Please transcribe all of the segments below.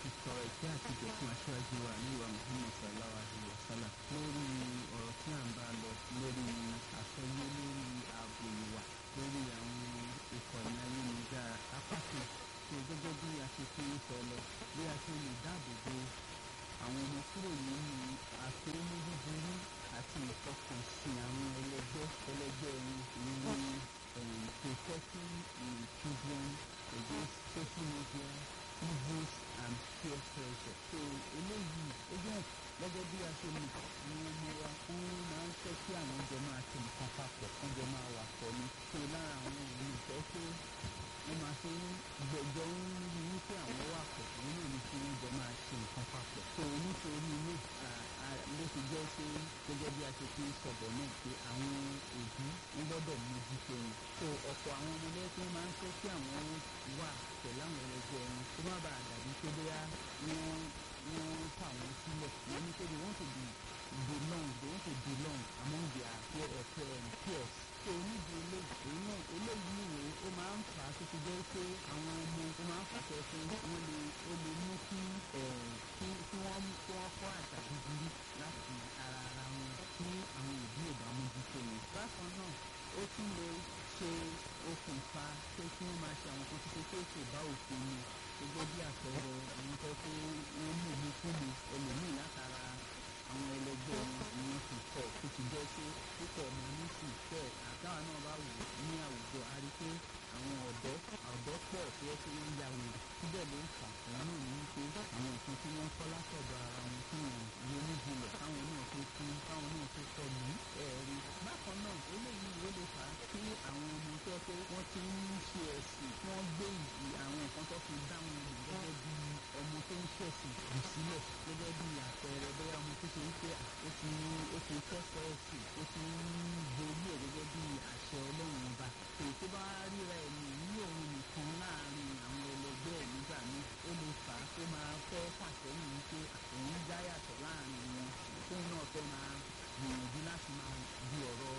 fi tọrọ ìkẹ́ àti ìjọ fún aṣáájú wa níwà Muhammad sallallahu alayhi wa sallam lórí ọ̀rọ̀ tí à ń bá lọ lórí àsọyé lórí ààbò ìwà lórí àwọn ìkànnì ayélujára apákan tó gẹ́gẹ́ bí a ṣe fi ń sọ lọ bí a ṣe lè dáàbò bo àwọn ọmọ kúrò nínú àfẹ́mú búburú àti ìfọkànsìn àwọn ẹlẹgbẹ́ ẹlẹgbẹ́ wọn ní protecting children against social media evils and peer pressure. so eléyìí ó jẹ́ gẹ́gẹ́ bí a ṣe mọ̀ àwọn ọmọ wa wọ́n máa ń fẹ́ kí àwọn jọ máa ṣe nǹkan papọ̀ kán jọ máa wà pọ̀ ní. so lára àwọn ìlú ìfẹ́ pé wọ́n máa ṣe ń gbẹ̀jọ́ ń rí wípé àwọn wà pọ̀ òun náà ní kí wọ́n jọ máa ṣe nǹkan papọ̀. so nítorí ilé ló ti jẹ́ pé gẹ́gẹ́ bí a ṣe fi ń sọ̀bọ̀ náà pé àwọn òbí ń gbọ́dọ̀ mójútó wọn. so ọ̀pọ̀ àwọn ọmọdé tí wọ́n máa ń fẹ́ kí àwọn wà pẹ̀lú àwọn ẹlẹgbẹ́ wọn kó má bàa dàbí pé bóyá wọ́n wọ́n fà wọ́n sílẹ̀ wọ́n ní pé they want to be belong they want to belong among their peer, uh, peer, peers so níbi ilé èyí náà eléyìí wò ó máa ń fà á tó ti jẹ́ pé àwọn ọmọ ó máa ń fàṣẹ pé wọ́n lè ó lè mú kí kí kí wọ́n kí wọ́n kọ́ àṣà búburú láti ara ara wọn tí àwọn òbí ò bá mójútó wọn. bákan náà ó tún lè ṣe okùnfà pé kí wọ́n máa ṣe àwọn kan tó ṣe pé kò bá òfin mu gẹ́gẹ́ bí àpẹẹrẹ àwọn tó pé wọ́n mú mi kú mi ẹlòmíì látara àwọn ẹlẹgbẹ́ wọn ni wọ́n fi kọ́ tó ti jẹ́ pé púpọ̀ ọmọ nísìn fẹ́ àtàwọn náà bá wò ní àwùjọ a rí pé àwọn ọ̀dọ́ ọ̀dọ́ pọ̀ tó yẹ kí wọ́n ya wò síbẹ̀ ló ń fà òun náà ní wípé àwọn nǹkan tí wọ́n kọ́ látọ̀dọ̀ ara wọn tí wọ́n ronú jinlẹ̀ káwọn náà tó kú káwọn náà tó kọ́ ní ẹ̀rí. bákan náà eléyìí ló lè fà á kí àwọn ọmọ tó yẹ pé wọ́n ti ń ṣe ẹ̀sìn kí wọ́n gbé ìdí àwọn nǹkan tó fi dá wọn lò gẹ́gẹ́ bí ọmọ tó ń ṣẹ̀sìn jù sílẹ̀ gẹ́gẹ́ bí àpẹẹrẹ bóyá ọmọ tó ṣe ń pé ó ti ó ti kẹ́kọ̀ọ́ ẹ̀sìn ó ti ń borí ẹ̀ gẹ́gẹ́ bí àṣẹ ọlọ́run ọba èyí tó bá ríra ẹ̀mí ní òun nìkan láàrin àwọn ẹlẹgbẹ́ ẹ̀ nígbà míì ó lè fà á kó máa fẹ́ fàsẹ́yìn wípé òun já yàtọ̀ láàrin wọn tóun náà fẹ́ máa gbìyànjú láti máa di ọ̀rọ̀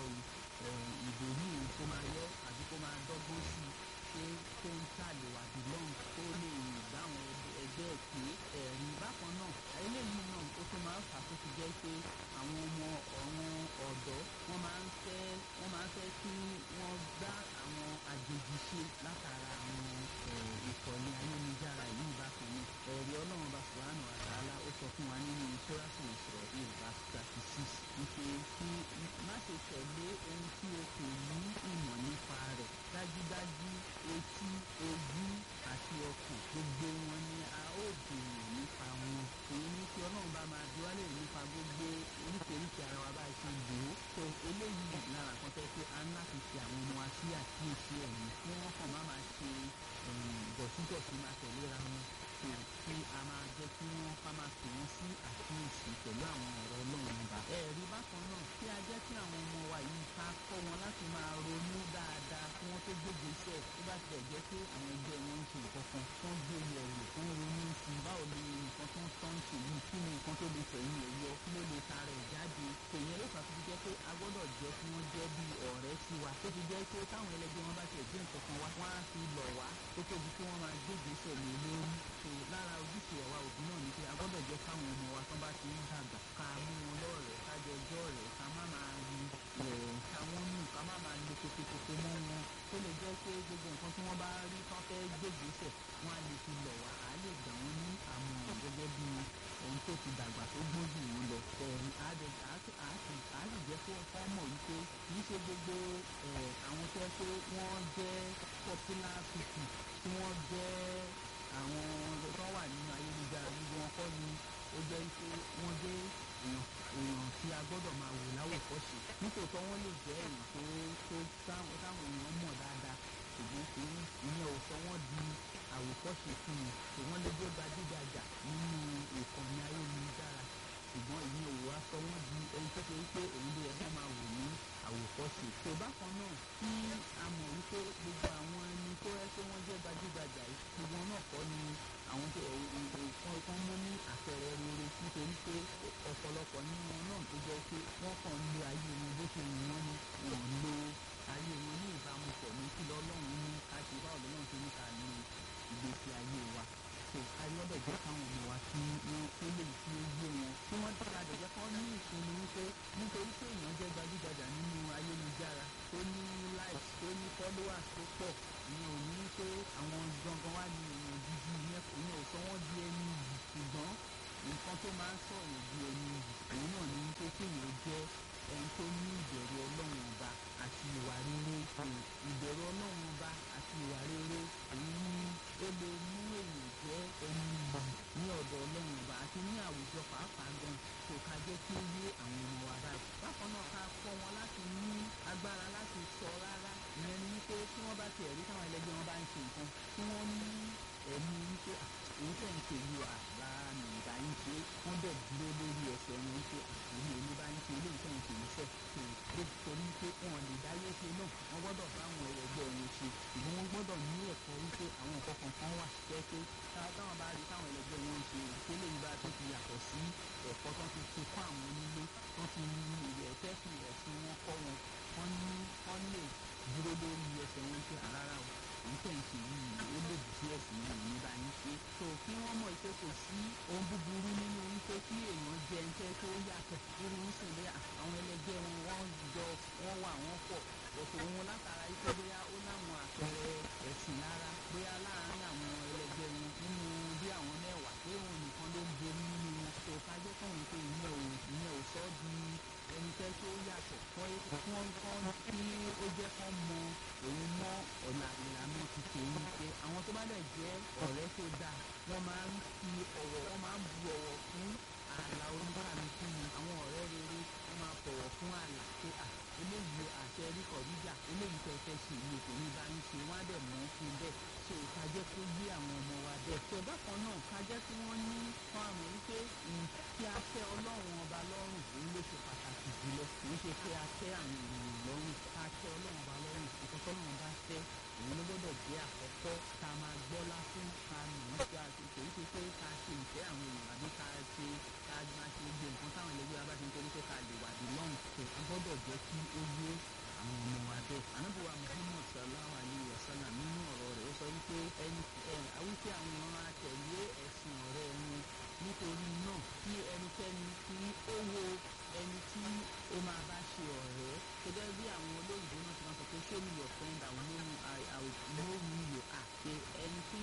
ìbòmí kó máa yọ àbí kó máa dọ́gbọ́n sí i pé tó ń ṣàlè wà belong tó lè bá àwọn ẹgbẹ́ ẹ̀ pé ẹ̀rí bákan náà eléyìí náà ó tún máa ń fà tó ti jẹ́ pé àwọn ọmọ àwọn ọ̀dọ́ wọ́n máa ń fẹ́ wọ́n máa ń fẹ́ kí wọ́n gbá àwọn àjèjì ṣe látara àwọn ìkànnì ayélujára yìí bákan náà ẹ̀rí ọlọ́run bá fúlànà àtàlà ó sọ fún wa nínú sóràtò ìṣòro ìlúbà thirty six wípé kí má ṣe tẹ̀lé ohun tí o kò ní ìmọ̀ nípa rẹ̀ dájúdájú etí ojú àti ọkàn gbogbo wọn ni a ó béèrè nípa wọn èyí ní kí ọlọ́run bá máa bí wálé nípa gbogbo oríṣiríṣi ara wa bá ṣe lò ó tó eléyìí lára kan tẹ́ pé a ń láti ṣe àwọn ọmọ wa sí àkíyèsí ẹ̀yìn kí wọ́n kàn má máa ṣe dọ̀tídọ̀tí máa tẹ̀léra wọn tó kí a máa jẹ́ kí wọ́n ká máa pè wọ́n sí àkíyèsí pẹ̀lú àwọn ọ̀rọ̀ ọlọ́run ọba. ẹ̀rí bákan náà kí a jẹ́ kí àwọn ọmọ wa yìí ká kọ́ wọn láti máa ronú dáadáa kí wọ́n tó gbégbé iṣẹ́ tó bá tilẹ̀ jẹ́ pé àwọn ẹgbẹ́ wọn ń ṣe nǹkan kan tó ń gbé yẹ̀wò tó ń ronú sí i báwo ni nǹkan tó ń tọ́ ń ṣe yìí kí ni nǹkan tó lè tẹ̀yìn ẹ̀ yọ kí ló lè ta rẹ̀ jáde tèyẹn ló fà tó fi jẹ́ pé a gbọ́dọ̀ jẹ́ kí wọ́n jẹ́ bí ọ̀rẹ́ sí wa tó fi jẹ́ pé táwọn ẹlẹgbẹ́ wọn bá tiẹ̀ gbé nǹkan kan wá wọ́n á fi lọ̀ wá tó tóbi kí wọ́n máa gbégbé iṣẹ́ lé lórí tó lára ojúṣe ẹ̀wà òbí náà ni pé a gbọ́dọ̀ jẹ́ káwọn ọmọ wa tán bá ti ń dàgbà ká mú wọn lọ́rẹ̀ẹ́ ká jọ jọ́ rẹ̀ ká má máa rí ká wọ́n nù ká má máa le kokokoko mọ́ wọn tó lè jẹ́ pé gbogbo nǹkan tí wọ́n bá rí tán fẹ́ gbégbèsè wọ́n á lè fi lọ̀ wá á lè gbà wọ́n ní àmọ̀ràn gẹ́gẹ́ bí ohun tó ti dàgbà tó gbọ́n jù wọ́n lọ. á sì jẹ́ kó kọ́ mọ̀ wípé kì í ṣe gbogbo àwọn tó yẹ pé wọ́n jẹ́ popular people tí wọ́n jẹ́ àwọn tó wà nínú ayélujára gbogbo wọn kọ́ ni ó jẹ́ pé wọ́n jẹ́ èèyàn tí a gbọ́dọ̀ máa wò láwòkọ́ṣe nítòótọ́ wọ́n lè jẹ́ èèyàn tó tó táwọn èèyàn mọ̀ dáadáa ṣùgbọ́n kì í ìyẹn ò sọ wọ́n di àwòkọ́ṣe fún mi ṣùgbọ́n lè jẹ́ gbajúgbajà nínú ìkànnì ayélujára ṣùgbọ́n ìyẹn ò wá sọ wọ́n di ẹni tó ṣe wípé òun ló yẹ kó máa wò ní àwòkọ́ṣe. tó bákan náà kí a mọ̀ wípé gbogbo àwọn ẹni tó yẹ pé wọ́n jẹ́ gbajúgbajà yìí gbogbo náà kọ́ ni àwọn tó nǹkan kan mú ní àpẹẹrẹ rere nítorí pé ọ̀pọ̀lọpọ̀ nínú wọn náà tó jẹ́ pé wọ́n kàn ń lo ayé wọn bó ṣe wù wọ́n ni wọ́n lo ayé wọn ní ìbámu pọ̀ ní kí lọ́lọ́run ní ká ṣe báwo lọ́lọ́run ṣe ní ká lo ìgbésí ayé wa. so a gbọ́dọ̀ jẹ́ káwọn ọmọ followers tó pọ̀ ìyẹn ò ní pé àwọn gangan wá ní èèyàn gidi ìyẹn ò sọ wọ́n di ẹni yìí ṣùgbọ́n nǹkan tó máa ń sọ̀rọ̀ di ẹni yìí òun náà ní pé kéèyàn jẹ́ ẹni tó ní ìbẹ̀rù ọlọ́run ọba àti ìwà rere ìbẹ̀rù ọlọ́run ọba àti ìwà rere èyí ni ó lè mú èèyàn jẹ́ ẹni yìí ní ọ̀dọ̀ ọlọ́run ọba àti ní àwùjọ pàápàá gan kò ká jẹ́ kí ó yé àwọn ọmọ wa báyìí. bákan náà ká kọ́ wọn láti ní agbára láti sọ rárá ìyẹn ni wípé tí wọ́n bá tiẹ̀ rí táwọn ẹlẹgbẹ́ wọn bá ń ṣe nǹkan tí wọ́n ní ẹ̀mí wípé èyí tẹ̀ ń ṣe yìí wà rárá ní ìgbà yín ṣe wọ́n dẹ̀ dúró lórí ẹsẹ̀ wọn wípé èyí èmi bá ń ṣe eléyìí tẹ̀ ń ṣe yìí sẹ̀ tó torí pé wọn lè dáyé ṣe náà wọ́n gbọ́dọ̀ bá àwọn ẹlẹgbẹ́ wọn ṣe ṣùgbọ́n wọ́n gbọ́dọ̀ ní ẹ̀kọ́ wípé àwọn nǹkan kankan wà jẹ́ pé táwọn bá rí táwọn ẹlẹgbẹ́ wọn ṣe ìpele yìí bá tó ti yàtọ̀ sí ẹ̀kọ́ tó ti fi kọ́ àwọn onílé tó ti ilẹ̀ tẹ́sí ẹ̀sìn wọn kọ́ wọn wọ́n ní wọ́n lè dúró lórí ẹsẹ̀ wọn pé àrárá o èyí tẹ̀ ń ṣe yìí ó lòdì sí ẹ̀sìn yìí ní bá yín ṣe. tó kí wọ́n mọ̀ pé kò sí ohun búburú nínú wípé kí èèyàn jẹ ẹńtẹ́ tó yàtọ̀ irú ń sìn bẹ́ẹ̀ àwọn ẹlẹgbẹ́ wọn wọ́n jọ wọ́n wà wọ́n pọ̀ ọ̀tọ̀ òun látara wípé bóyá ó láwọn àpẹẹrẹ ẹ̀sìn lára bóyá láàárín àwọn ẹlẹgbẹ́ wọn nínú bí àwọn mẹ́wàá pé òun nìkan ló ń borí nínú wọn tó kájọ́ kọ́hún pé ìyẹn ò ìyẹn ò sọ́ di ẹni tẹ́ tó yàtọ̀ wọ́n kọ́ kí ó jẹ́ kán mọ òun mọ́ ọ̀nà ìlànà ti tòun pé àwọn tó bá dẹ̀ jẹ́ ọ̀rẹ́ tó dáa wọ́n máa ń fi ọ̀wọ̀ wọ́n máa ń bu ọ̀wọ̀ fún ààlà oníkàlùkù ni àwọn ọ̀rẹ́ rere wọ́n máa bọ̀wọ̀ fún ààlà pé à eléyìí àṣẹ ríkọ̀ ríjà eléyìí tẹ́ fẹ́ ṣe ìlú kò ní bá ń ṣe wọ́n á dẹ̀ mọ́ fún bẹ́ẹ̀ so ká jẹ́ kó yé àwọn ọmọ wa bẹ́ẹ̀. tó bákan náà ká jẹ́ kí wọ́n ní fún àmọ́ wípé kí a tẹ́ ọlọ́run ọba lọ́rùn òun ló ṣe pàtàkì jùlọ kì í ṣe pé a tẹ́ àwọn ènìyàn lọ́rùn ká tẹ́ ọlọ́run ọba lọ́rùn nǹkan tọ́lọ́run bá fẹ́ òun ló gbọ́dọ̀ jẹ́ àkọ́kọ́ ká máa gbọ́lá fún ká nìyí ká ṣe kì í ṣe pé ká ṣe ìfẹ́ àwọn èèyàn àbí ká ṣe ká máa ṣe gbogbo nǹkan táwọn ẹlẹgbẹ́ wa bá ti ń torí pé ká lè wà dé lọ́rùn tó a gbọ́dọ̀ jẹ́ kí ó yé àwọn ọmọ wa bẹ́ẹ̀. anábìwá muhammad sallallahu alayhi wa sallam nínú ọ̀rọ̀ rẹ̀ ó sọ wípé ẹni wípé àwọn èèyàn á tẹ̀lé ẹ̀sìn ọ̀rẹ́ wọn nítorí náà kí ẹnikẹ́ni tí ó wo ẹni tí ó máa bá ṣe ọ̀rẹ́ gẹ́gẹ́ bí àwọn olóyìnbó náà ti máa sọ pé show me your friend I will know you I will know who you are pé ẹni tí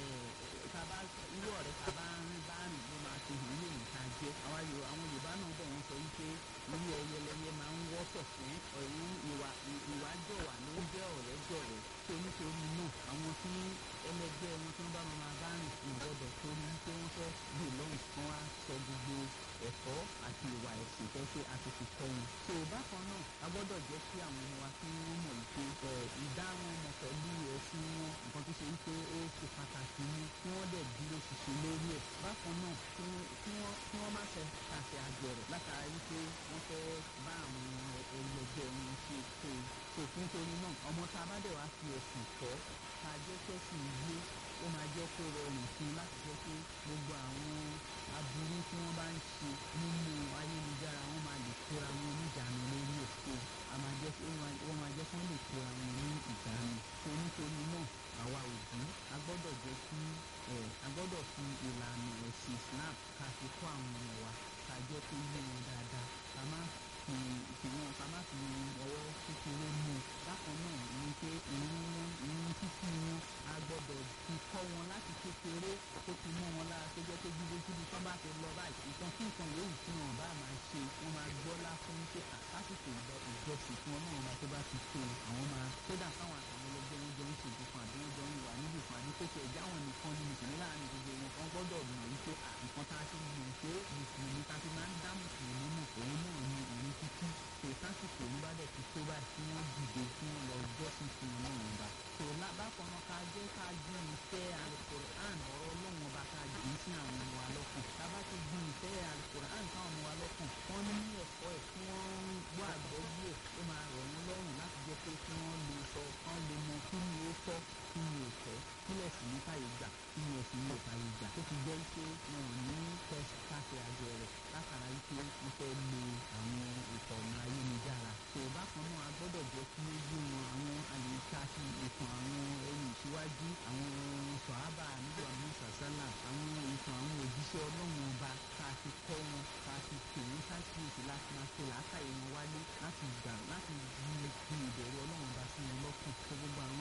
taba irú ọ̀rẹ́ taba ń bá rìn ló máa fi hàn lóyìn ká jẹ́ àwọn Yorùbá náà bọ̀ wọ́n sọ wípé irú ẹyẹlẹyẹ máa ń wọ́tọ̀ fún ọ̀run ìwà ìwà jọ̀wà ló ń jẹ́ ọ̀rẹ́ jọ̀rẹ́ tó nítorí náà àwọn tí ẹlẹgbẹ́ wọn tí wọ́n bá máa bá rìn fún ìgbọ́dọ̀ torí pé wọ́n fẹ́ gbè lọ́hùn kan wá sọ gbogbo ẹ̀kọ́ àti ìwà ẹ̀sìn fẹ́ ṣe àti fi kọ́ wọn. tó o bákan náà a gbọ́dọ̀ jẹ́ kí àwọn ọmọ wa kí wọ́n mọ̀ wípé ìdá wọn mọ̀ pẹ̀lú ẹ̀sìn wọn nǹkan tó ṣe wípé ó ṣe pàtàkì ni kí wọ́n dẹ̀ dúró ṣiṣẹ́ lórí ẹ̀. bákan náà kí wọ́n má fẹ́ ṣàṣẹ àgbẹ̀rẹ̀ látara wípé wọ́n fẹ́ bá àwọn ẹlẹgbẹ́ wọn ṣe tó tó nítorí náà ọmọ tá a bá dẹ̀ wá fi ẹ̀sìn kọ́ ká jẹ́ kẹ́sìn yé ó máa jẹ́ kó rọrùn fún un láti jẹ́ pé gbogbo àwọn aburú tí wọ́n bá ń ṣe nínú ayélujára wọ́n máa lè kóra wọn níjànú lórí èso a máa jẹ́ kí wọ́n máa jẹ́ kí wọ́n lè kóra wọn ní ìjánu tó nítorí náà àwa òbí a gbọ́dọ̀ jẹ́ kí a gbọ́dọ̀ fi ìlànà ẹ̀sìn Islam ká fi kọ́ àwọn ọmọ wa ká jẹ́ kó yé wọn dáadáa ká má fi ìfìwọ́n ká má fi ọwọ́ kékeré mú un bákan náà ní pé ìrún wọn ìrún títí wọn a gbọ́dọ̀ fi kọ́ wọn láti kékeré kó ti mọ́ wọn lára tó jẹ́ pé gbígbé síbi tán bá ti lọ báyìí nǹkan kí nǹkan yòówù tí wọn bá máa ṣe wọn máa gbọ́ láfún pé àkásìkò ìjọsìn tí wọn náà máa tó bá ti tó àwọn máa kódà káwọn àtàwọn ẹlẹgbẹ́ wọn jọ ń ṣe ìdìkan àbí wọn jọ ń wà níbi kan àbí kókò ẹ̀já wọn nìkan ní mùsùlùmí láàrin gbogbo wọn kan gbọ́dọ̀ mọ̀ wípé nǹkan tá a ti mọ̀ pé mùsùlùmí tá a ti máa ń dá mùsùlùmí mọ̀ òun náà ni ìrun kíkí tó sásìkò ní bá dẹ̀ ti tó báyìí tí wọ́n dìde tí wọ́n lọ jọ́sìn fún ọlọ́run ọba tó bákan náà ká jẹ́ ká gbin ìfẹ́ alukoran ọ̀rọ̀ ọlọ́run ọba ká gbìn sí àwọn ọmọ wa lọ́kàn tábà ti gbin ìfẹ́ alukoran sáwọn ọmọ wa lọ́kàn wọ́n ní ẹ̀kọ́ ẹ̀ tí wọ́n ń gbọ́ àgbọ́yé ẹ̀ ó máa rọ̀ wọ́n lọ́rùn láti jẹ́ pé kí wọ́n lè sọ kán lè mọ kí ni ó tọ́ kí ni ò tọ́ kílẹ̀ sì ní káyé gbà kí ni ẹ̀sìn ní òkàyè gbà tó fi jẹ́ pé wọn ò ní káṣe àjọ rẹ̀ látara wípé wọ́n fẹ́ lo àwọn ìkànnì ayélujára tó bákan náà a gbọ́dọ̀ jẹ́ kí ó yé wọn àwọn àlèkà sí ìtàn àwọn ẹni ìṣíwájú àwọn sọ̀hábà nígbà àwọn sàṣálà àwọn ìtàn àwọn òjíṣẹ́ ọlọ́run ọba ká fi kọ́ wọn ká fi pè wọ́n ṣáàkíyèsí láti máa ṣe làákàyè wọn wálé láti gbà láti fi ìbẹ̀rù ọlọ́run ọba sí wọn lọ́kàn tó gbogbo àwọn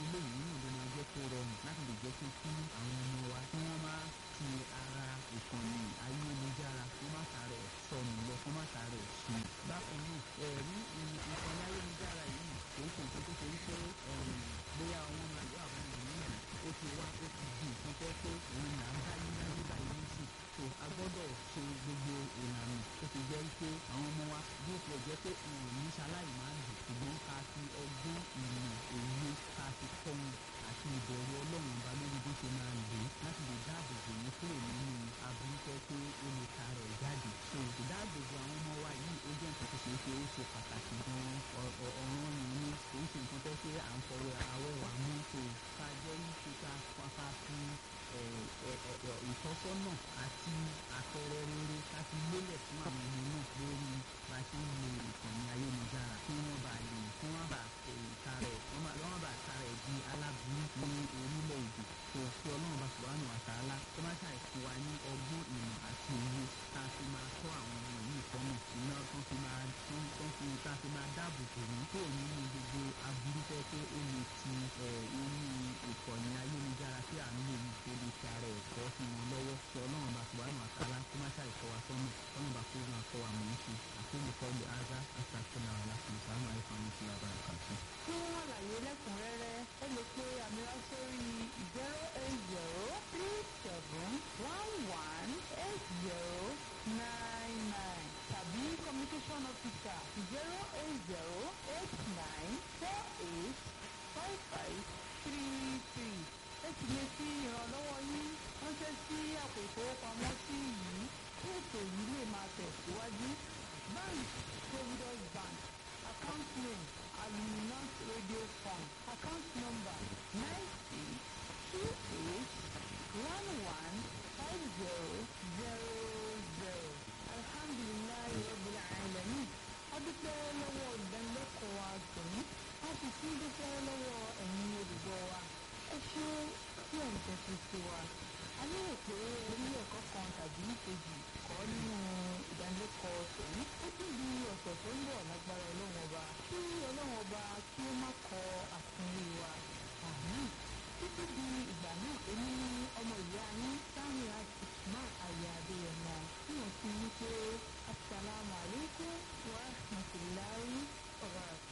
lè fi ìrànlọ́wọ́ yín ránṣẹ́ sí àpò ìfowópamọ́sí yìí kí ètò yìí lè máa tẹ̀síwájú. bank providence bank account name aluminant radio fund account number nine six two eight one one five zero zero zero alhamdulilayi rabbil alamin adúpẹ́ lọ́wọ́ ìdánilẹ́kọ̀ọ́ wa tòní a sì tún dúpẹ́ lọ́wọ́ ẹ̀yin olùgbọ́ wa ẹ ṣe tí ẹ̀ ń tẹ́tí sí wa a lérò pé orí ẹ̀kọ́ kan tàbí kejì kọ́ nínú ìdánilẹ́kọ̀ọ́ tòní ó tún di ọ̀sẹ̀ tó ń bọ̀ lágbára ọlọ́run ọba kí ọlọ́run ọba kí ó má kọ àtúnrí wa àmín títí di ìgbà náà èmi ní ọmọ ìyá yín Samiat Usman ayé adéyẹmọ tí wọ́n ti ní pé asalaamualeykum wa rahmatulahi wa barakatuh.